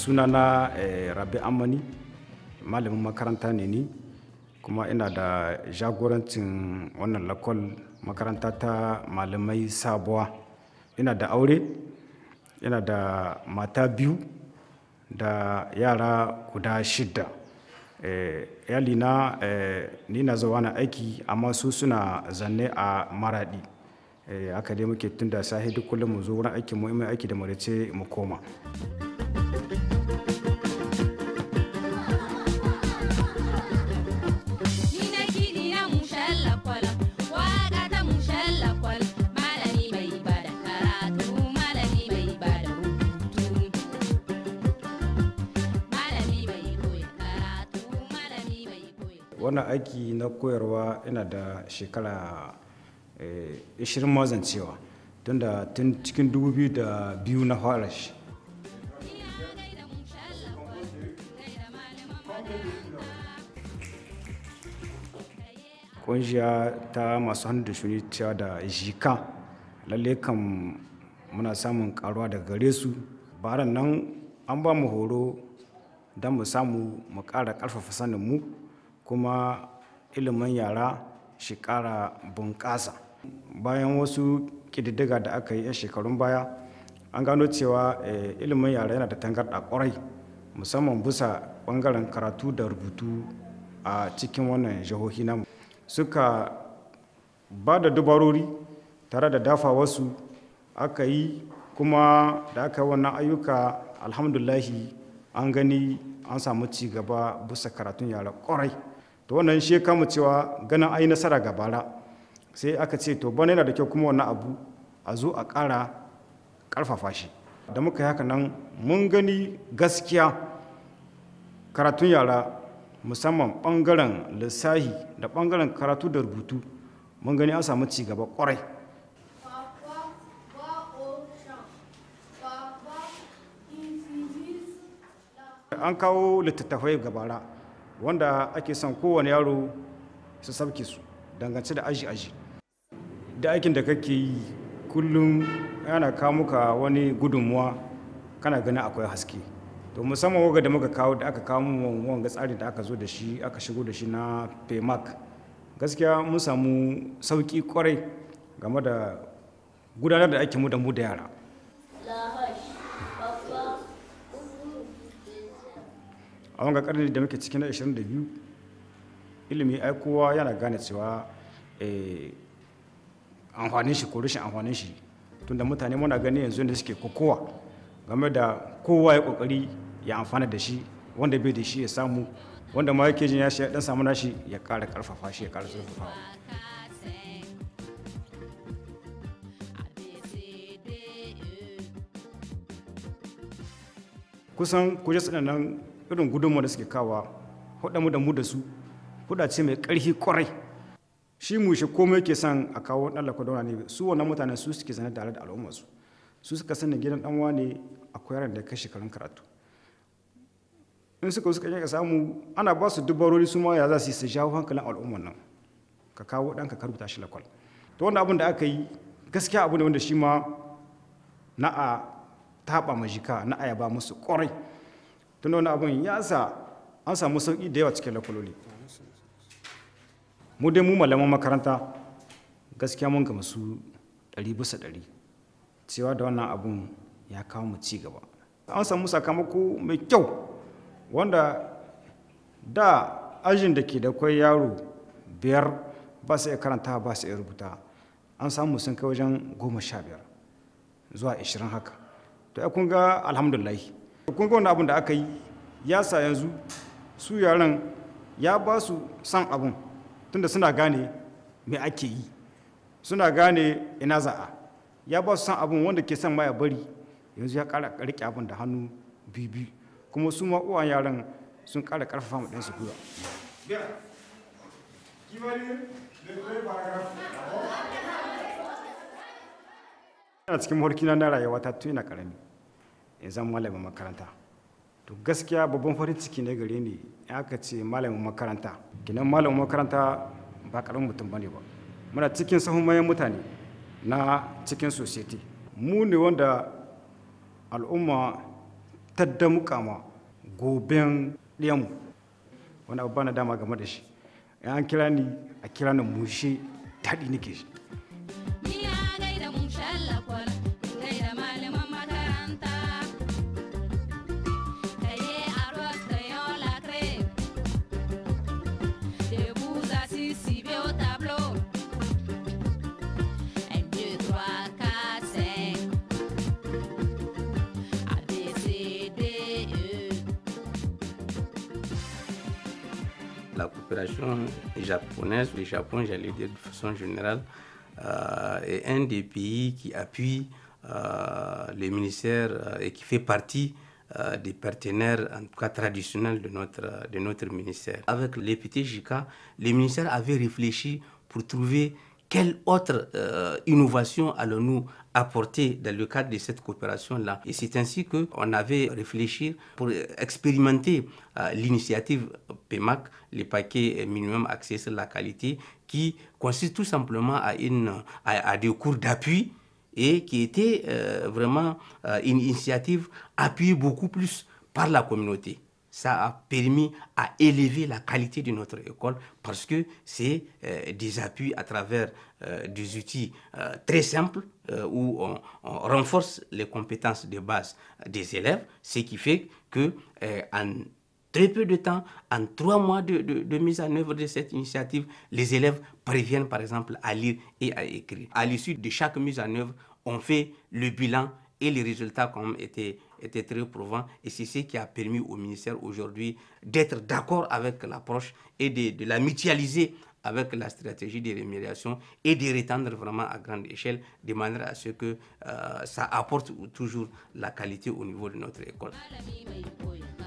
sunana rabi amani malamin makaranta ne ni kuma ina da jagorancin wannan lakol makaranta ta malamai sabuwa ina da aure ina da mata biyu da yara guda shidda yalina ni na zuwa na aiki amma su suna zanne a maradi haka dai muke tun da sahi duk kullum mu zo wurin aiki mu aiki da marice mu koma wannan aiki na koyarwa ina da shekara 20 mazancewa tun da tun cikin 2002 na fara shi kungiya ta masu hannu da shuni cewa da jika lalle kan muna samun karuwa daga gare su baran nan an ba mu horo don mu samu mu ƙara ƙarfafa sanin mu kuma ilimin yara shi ƙara bunƙasa bayan wasu ƙididdiga da aka yi 'yan shekarun baya an gano cewa ilimin yara yana da tangarɗa ƙwarai musamman bisa ɓangaren karatu da rubutu a cikin wannan jihohi namu suka ba da dubarori tare da dafa wasu aka yi kuma da aka yi wannan ayyuka alhamdulahi an gani an samu ci gaba bisa karatun yara ƙwarai to wannan shi kama cewa ganin ai nasara ga bara sai aka ce to bana yana da kyau kuma wannan abu a zo a ƙara ƙarfafa shi da muka yi haka nan mun gani gaskiya karatun yara musamman ɓangaren lissahi da ɓangaren karatu da rubutu mun gani an samu ci gaba ƙwarai an kawo littattafai gabara wanda ake son kowane yaro su sabke su dangance da aji-aji da aikin da kake yi kullum yana kawo muka wani gudunmuwa kana ganin akwai haske to musamman waga da muka kawo da aka kawo mu wanga tsari da aka zo da shi aka shigo da shi na paymark gaskiya mun samu sauki kwarai game da gudanar da aikinmu da mu da yara a wanga karni da muke cikin na 22 ilimi ai kowa yana gane cewa amfanin shi ko rashin amfanin shi tunda mutane muna gani yanzu da suke kokowa game da kowa ya kokari ya amfana da shi wanda bai da shi ya samu wanda ma yake jin ya shi dan samu nashi ya kara karfafa shi ya kara zurfafa kusan kuje nan irin gudunmu da suke kawa mu da mu da su huda ce mai ƙarfi kwarai shi mu shi komai yake son a kawo ɗan lakwadona ne su wannan mutanen su suke zane tare da al'ummarsu su suka sani gidan ɗan wane akwai yaran da kai shekarun karatu in suka suka ka samu ana ba su dubarori su ma ya za su yi su jawo hankalin al'ummar nan ka kawo ɗanka ka rubuta shi lakwal to wannan abin da aka yi gaskiya abu ne wanda shi ma na a taɓa majika na a yaba musu kwarai tun wani abin ya sa an samu sauƙi da yawa cikin lakwaloli mu dai mu malaman makaranta gaskiya mun ga masu ɗari bisa ɗari cewa da wannan abun ya kawo mu ci gaba an samu sakamako mai kyau wanda da ajin da ke da kwai yaro biyar ba su iya karanta ba su iya rubuta an samu sun kai wajen goma sha biyar zuwa ashirin haka to ya kun ga alhamdulahi kun ga wani abin da aka yi ya sa yanzu su yaran ya ba su san abin tunda suna gane me ake yi suna gane ina za'a ya ba su san abin wanda ke son ma ya bari yanzu ya kara rike abin da hannu bibi kuma su ma uwan yaran sun kara karfafa mu ɗansu gwiwa ina cikin mawarkina na rayuwa ta tun ina karami in zan malamin makaranta to gaskiya babban farin ciki ne gare ni aka ce malamin makaranta kinan malamin makaranta ba karamin mutum bane ba muna cikin sahun mayan mutane na cikin society mu ne wanda al'umma ta damuka ma goben ɗiyanmu wani abu bana dama game da shi in an kira ni a kira ni mushe daɗi nake shi Ni na gaida mushen lakwal, in gaida malaman makaranta. Kaye arroz crayon lacré. Debout assis, ciblés au tableau. Un, deux, trois, quatre, cinq. A, B, C, D, E. La coopération japonaise, le Japon, j'allais dire de façon générale, euh, est un des pays qui appuie euh, le ministère euh, et qui fait partie euh, des partenaires, en tout cas traditionnels, de notre, de notre ministère. Avec les PTJK, le ministère avait réfléchi pour trouver quelle autre euh, innovation allons-nous apporter dans le cadre de cette coopération-là Et c'est ainsi qu'on avait réfléchi pour expérimenter euh, l'initiative PEMAC, les paquets minimum axés sur la qualité, qui consiste tout simplement à, une, à, à des cours d'appui et qui était euh, vraiment euh, une initiative appuyée beaucoup plus par la communauté ça a permis à élever la qualité de notre école parce que c'est euh, des appuis à travers euh, des outils euh, très simples euh, où on, on renforce les compétences de base des élèves, ce qui fait que euh, en très peu de temps, en trois mois de, de- de mise en œuvre de cette initiative, les élèves parviennent par exemple à lire et à écrire. À l'issue de chaque mise en œuvre, on fait le bilan et les résultats quand même étaient, étaient très prouvants. Et c'est ce qui a permis au ministère aujourd'hui d'être d'accord avec l'approche et de, de la mutualiser avec la stratégie de rémunération et de l'étendre vraiment à grande échelle de manière à ce que euh, ça apporte toujours la qualité au niveau de notre école. Malami mai koyo.